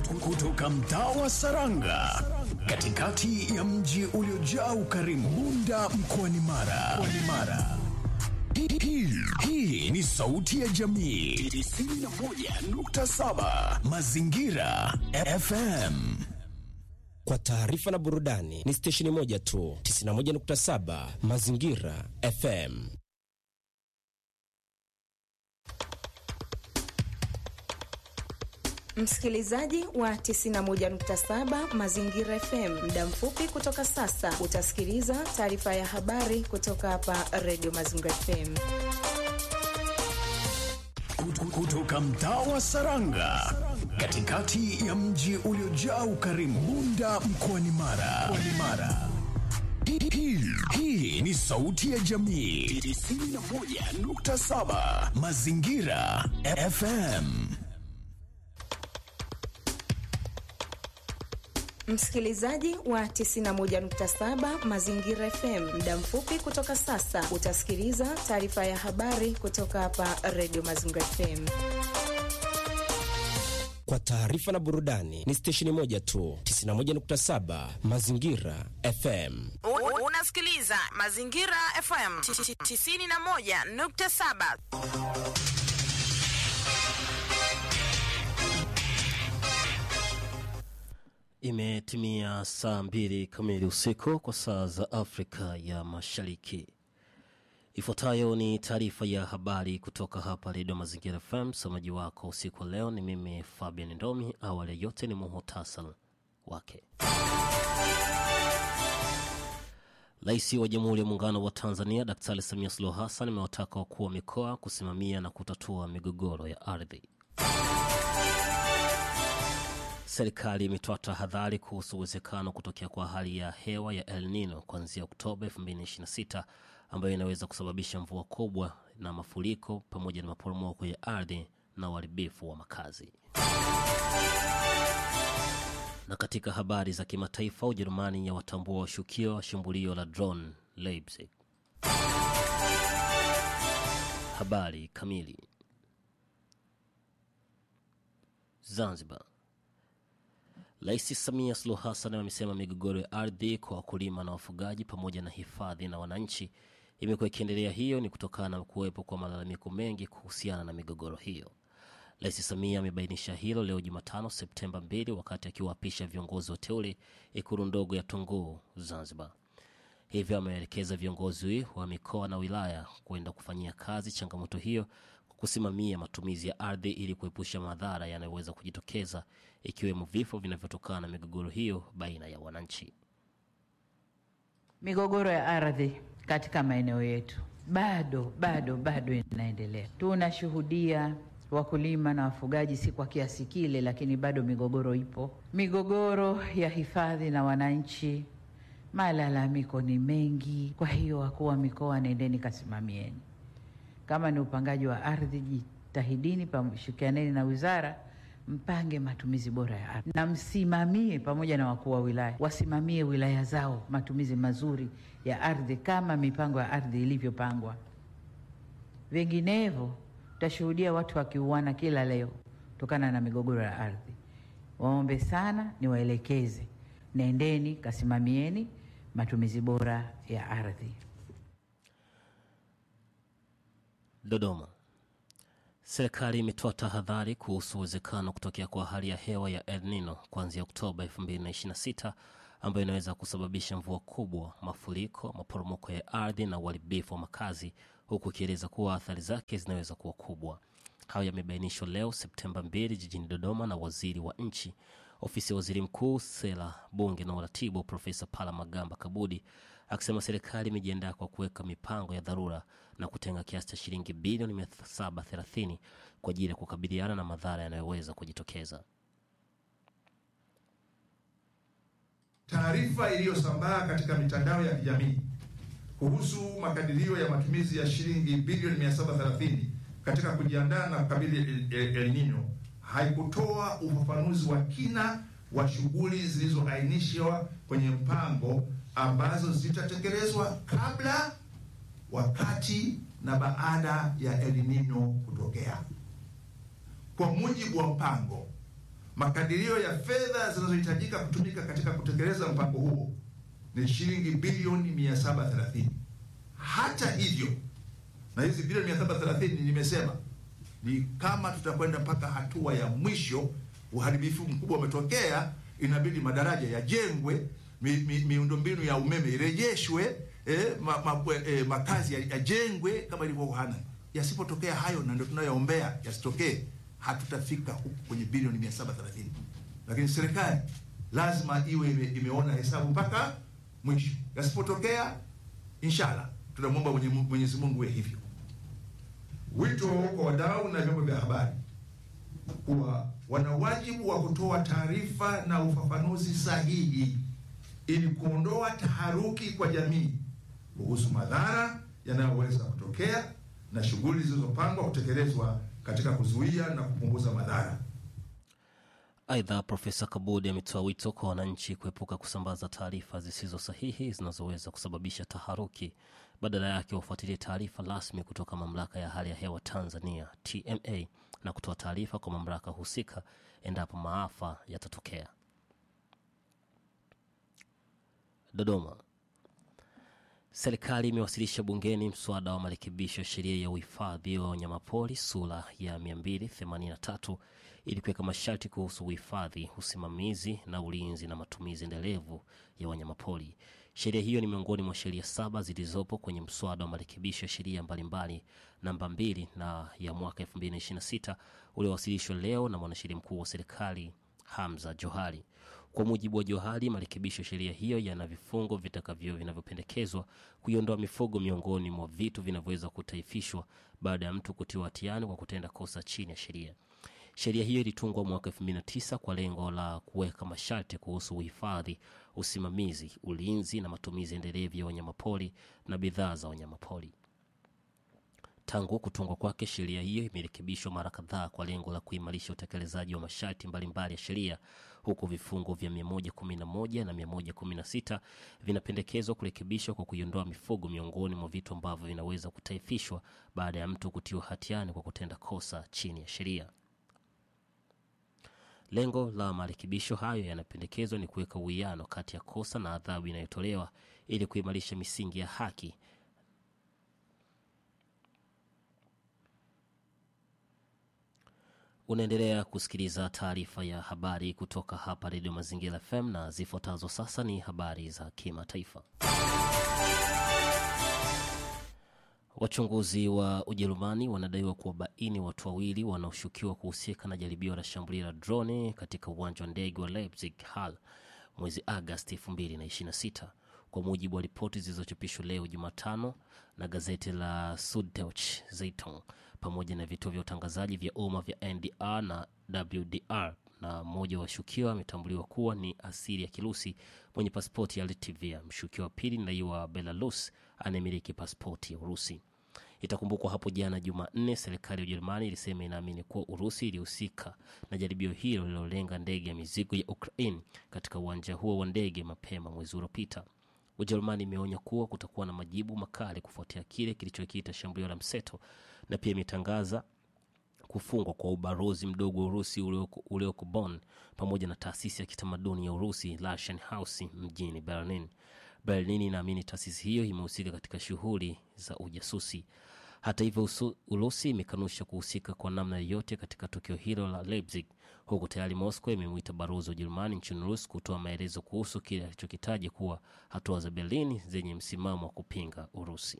kutoka mtaa wa Saranga katikati ya mji uliojaa ukarimu Bunda mkoani Mara. Mkoani Mara. Hii- hii- Hii ni sauti ya jamii 91.7 Mazingira FM. Kwa taarifa na burudani ni stesheni moja tu, 91.7 Mazingira FM. Msikilizaji wa 91.7 Mazingira FM, muda mfupi kutoka sasa utasikiliza taarifa ya habari kutoka hapa Radio Mazingira FM. Kutu- Kutoka mtaa wa Saranga katikati ya mji uliojaa ukarimu Bunda mkoani Mara. Mkoani Mara. Hii- hii- Hii ni sauti ya jamii 91.7 Mazingira FM. Msikilizaji wa 91.7 Mazingira FM, muda mfupi kutoka sasa utasikiliza taarifa ya habari kutoka hapa Radio Mazingira FM. Kwa taarifa na burudani ni stesheni moja tu, 91.7 Mazingira FM. U- Unasikiliza Mazingira FM 91.7. Imetimia saa mbili kamili usiku kwa saa za Afrika ya Mashariki. Ifuatayo ni taarifa ya habari kutoka hapa Redio Mazingira FM. Msomaji wako usiku wa leo ni mimi Fabian Ndomi. Awali ya yote ni muhutasari wake. Rais wa Jamhuri ya Muungano wa Tanzania Daktari Samia Suluhu Hassan amewataka wakuu wa mikoa kusimamia na kutatua migogoro ya ardhi. Serikali imetoa tahadhari kuhusu uwezekano kutokea kwa hali ya hewa ya El Nino kuanzia Oktoba 2026 ambayo inaweza kusababisha mvua kubwa na mafuriko pamoja na maporomoko ya ardhi na uharibifu wa makazi. Na katika habari za kimataifa, Ujerumani ya watambua washukio wa shambulio la drone Leipzig. Habari kamili. Zanzibar. Rais Samia Suluhu Hassan amesema migogoro ya ardhi kwa wakulima na wafugaji pamoja na hifadhi na wananchi imekuwa ikiendelea. Hiyo ni kutokana na kuwepo kwa malalamiko mengi kuhusiana na migogoro hiyo. Rais Samia amebainisha hilo leo Jumatano Septemba 2 wakati akiwaapisha viongozi wateule ikulu ndogo ya Tunguu, Zanzibar. Hivyo ameelekeza viongozi wa mikoa na wilaya kwenda kufanyia kazi changamoto hiyo kwa kusimamia matumizi ya ardhi ili kuepusha madhara yanayoweza kujitokeza ikiwemo vifo vinavyotokana na migogoro hiyo baina ya wananchi. Migogoro ya ardhi katika maeneo yetu bado bado bado inaendelea. Tunashuhudia wakulima na wafugaji, si kwa kiasi kile, lakini bado migogoro ipo. Migogoro ya hifadhi na wananchi, malalamiko ni mengi. Kwa hiyo, wakuu wa mikoa, nendeni kasimamieni. Kama ni upangaji wa ardhi, jitahidini, pamshirikianeni na wizara mpange matumizi bora ya ardhi na msimamie pamoja na wakuu wa wilaya wasimamie wilaya zao matumizi mazuri ya ardhi kama mipango ya ardhi ilivyopangwa. Vinginevyo tutashuhudia watu wakiuana kila leo kutokana na migogoro ya ardhi. Waombe sana, niwaelekeze, nendeni kasimamieni matumizi bora ya ardhi. Dodoma. Serikali imetoa tahadhari kuhusu uwezekano kutokea kwa hali ya hewa ya El Nino kuanzia Oktoba 2026 ambayo inaweza kusababisha mvua kubwa, mafuriko, maporomoko ya ardhi na uharibifu wa makazi, huku ikieleza kuwa athari zake zinaweza kuwa kubwa. Hayo yamebainishwa leo Septemba 2 jijini Dodoma na waziri wa nchi ofisi ya waziri mkuu, sera, bunge na uratibu, Profesa Pala Magamba Kabudi akisema serikali imejiandaa kwa kuweka mipango ya dharura na kutenga kiasi cha shilingi bilioni 730 kwa ajili ya kukabiliana na madhara yanayoweza kujitokeza. Taarifa iliyosambaa katika mitandao ya kijamii kuhusu makadirio ya matumizi ya shilingi bilioni 730 katika kujiandaa na kukabili El, El, El Nino haikutoa ufafanuzi wa kina wa shughuli zilizoainishwa kwenye mpango ambazo zitatekelezwa kabla, wakati na baada ya El Nino kutokea. Kwa mujibu wa mpango, makadirio ya fedha zinazohitajika kutumika katika kutekeleza mpango huo ni shilingi bilioni 730. Hata hivyo, na hizi bilioni 730 nimesema ni kama tutakwenda mpaka hatua ya mwisho, uharibifu mkubwa umetokea, inabidi madaraja yajengwe, mi, mi, miundombinu ya umeme irejeshwe, eh, ma, ma, eh, makazi yajengwe kama ilivyo Wuhan. Yasipotokea hayo, na ndio tunayoombea yasitokee, hatutafika huku kwenye bilioni 730, lakini serikali lazima iwe ime, imeona hesabu mpaka mwisho. Yasipotokea, inshallah tunamwomba Mwenyezi Mungu iwe hivyo. Wito kwa wadau na vyombo vya habari kuwa wana wajibu wa kutoa taarifa na ufafanuzi sahihi ili kuondoa taharuki kwa jamii kuhusu madhara yanayoweza kutokea na shughuli zilizopangwa kutekelezwa katika kuzuia na kupunguza madhara. Aidha, Profesa Kabudi ametoa wito kwa wananchi kuepuka kusambaza taarifa zisizo sahihi zinazoweza kusababisha taharuki. Badala yake wafuatilie taarifa rasmi kutoka mamlaka ya hali ya hewa Tanzania TMA na kutoa taarifa kwa mamlaka husika endapo maafa yatatokea. Dodoma. Serikali imewasilisha bungeni mswada wa marekebisho ya sheria ya uhifadhi wa wanyamapori sura ya 283 ili kuweka masharti kuhusu uhifadhi, usimamizi na ulinzi na matumizi endelevu ya wanyamapori. Sheria hiyo ni miongoni mwa sheria saba zilizopo kwenye mswada wa marekebisho ya sheria mbalimbali namba 2 na ya mwaka 2026 uliowasilishwa leo na mwanasheria mkuu wa serikali Hamza Johari. Kwa mujibu wa Johari, marekebisho ya sheria hiyo yana vifungo vitakavyo vinavyopendekezwa kuiondoa mifugo miongoni mwa vitu vinavyoweza kutaifishwa baada ya mtu kutiwa hatiani kwa kutenda kosa chini ya sheria. Sheria hiyo ilitungwa mwaka 2009 kwa lengo la kuweka masharti kuhusu uhifadhi, usimamizi, ulinzi na matumizi endelevu ya wanyamapori na bidhaa za wanyamapori. Tangu kutungwa kwake, sheria hiyo imerekebishwa mara kadhaa kwa lengo la kuimarisha utekelezaji wa masharti mbalimbali ya sheria, huku vifungo vya 111 na 116 vinapendekezwa kurekebishwa kwa kuiondoa mifugo miongoni mwa vitu ambavyo vinaweza kutaifishwa baada ya mtu kutiwa hatiani kwa kutenda kosa chini ya sheria. Lengo la marekebisho hayo yanapendekezwa ni kuweka uwiano kati ya kosa na adhabu inayotolewa ili kuimarisha misingi ya haki Unaendelea kusikiliza taarifa ya habari kutoka hapa Redio Mazingira FM na zifuatazo sasa ni habari za kimataifa. Wachunguzi wa Ujerumani wanadaiwa kuwabaini watu wawili wanaoshukiwa kuhusika na jaribio la shambulio la droni katika uwanja wa ndege wa Leipzig Hall mwezi Agasti 2026 kwa mujibu wa ripoti zilizochapishwa leo Jumatano na gazeti la Süddeutsche Zeitung pamoja na vituo vya utangazaji vya umma vya NDR na WDR. Na mmoja wa washukiwa ametambuliwa kuwa ni asili ya Kirusi mwenye pasipoti ya Latvia. Mshukiwa wa pili ni raia wa Belarus anayemiliki pasipoti ya Urusi. Itakumbukwa hapo jana Jumanne, serikali ya Ujerumani ilisema inaamini kuwa Urusi ilihusika na jaribio hilo lililolenga ndege ya mizigo ya Ukraine katika uwanja huo wa ndege mapema mwezi uliopita. Ujerumani imeonya kuwa kutakuwa na majibu makali kufuatia kile kilichokiita shambulio la mseto na pia imetangaza kufungwa kwa ubalozi mdogo wa Urusi ulioko, ulioko Bonn pamoja na taasisi ya kitamaduni ya Urusi Russian House mjini Berlin. Berlin inaamini taasisi hiyo imehusika katika shughuli za ujasusi. Hata hivyo, Urusi imekanusha kuhusika kwa namna yoyote katika tukio hilo la Leipzig, huku tayari Moscow imemwita balozi wa Ujerumani nchini Urusi kutoa maelezo kuhusu kile alichokitaja kuwa hatua za Berlin zenye msimamo wa kupinga Urusi.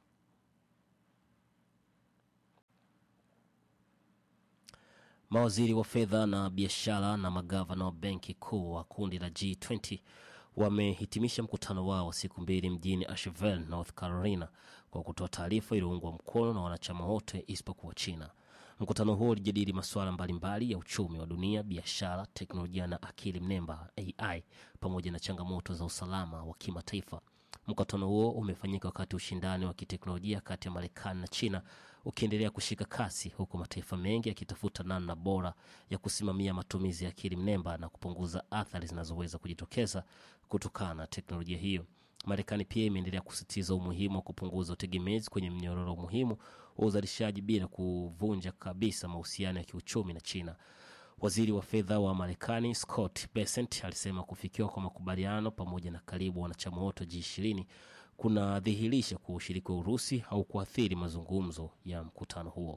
Mawaziri wa fedha na biashara na magavana wa benki kuu wa kundi la G20 wamehitimisha mkutano wao wa siku mbili mjini Asheville, North Carolina kwa kutoa taarifa iliyoungwa mkono na wanachama wote isipokuwa China. Mkutano huo ulijadili masuala mbalimbali ya uchumi wa dunia, biashara, teknolojia na akili mnemba AI, pamoja na changamoto za usalama wa kimataifa. Mkutano huo umefanyika wakati ushindani wa kiteknolojia kati ya Marekani na China ukiendelea kushika kasi, huku mataifa mengi yakitafuta namna bora ya kusimamia matumizi ya akili mnemba na kupunguza athari zinazoweza kujitokeza kutokana na teknolojia hiyo. Marekani pia imeendelea kusisitiza umuhimu wa kupunguza utegemezi kwenye mnyororo muhimu wa uzalishaji bila kuvunja kabisa mahusiano ya kiuchumi na China. Waziri wa fedha wa Marekani Scott Bessent alisema kufikiwa kwa makubaliano pamoja na karibu wanachama wote G20 kunadhihirisha kuwa ushiriki wa Urusi au kuathiri mazungumzo ya mkutano huo.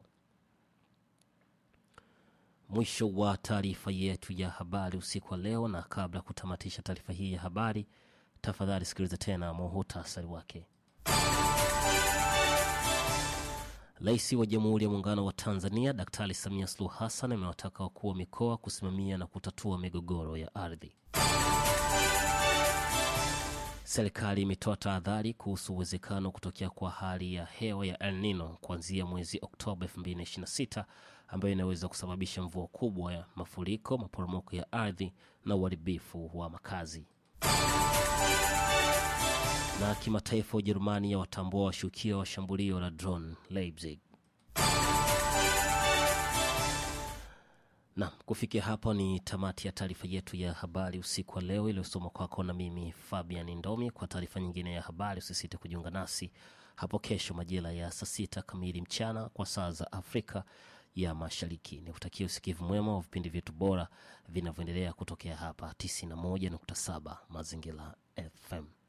Mwisho wa taarifa yetu ya habari usiku wa leo, na kabla ya kutamatisha taarifa hii ya habari, tafadhali sikiliza tena muhutasari wake. Rais wa Jamhuri ya Muungano wa Tanzania Daktari Samia Suluhu Hassan amewataka wakuu wa mikoa kusimamia na kutatua migogoro ya ardhi. Serikali imetoa tahadhari kuhusu uwezekano kutokea kwa hali ya hewa ya El Nino kuanzia mwezi Oktoba 2026 ambayo inaweza kusababisha mvua kubwa ya mafuriko, maporomoko ya ardhi na uharibifu wa makazi. Na kimataifa, Ujerumani ya watambua washukiwa wa shambulio la drone Leipzig. Naam, kufikia hapo ni tamati ya taarifa yetu ya habari usiku wa leo iliyosoma kwako na mimi Fabian Ndomi. Kwa taarifa nyingine ya habari, usisite kujiunga nasi hapo kesho majira ya saa sita kamili mchana kwa saa za Afrika ya Mashariki. Ni kutakia usikivu mwema wa vipindi vyetu bora vinavyoendelea kutokea hapa 91.7 Mazingira FM.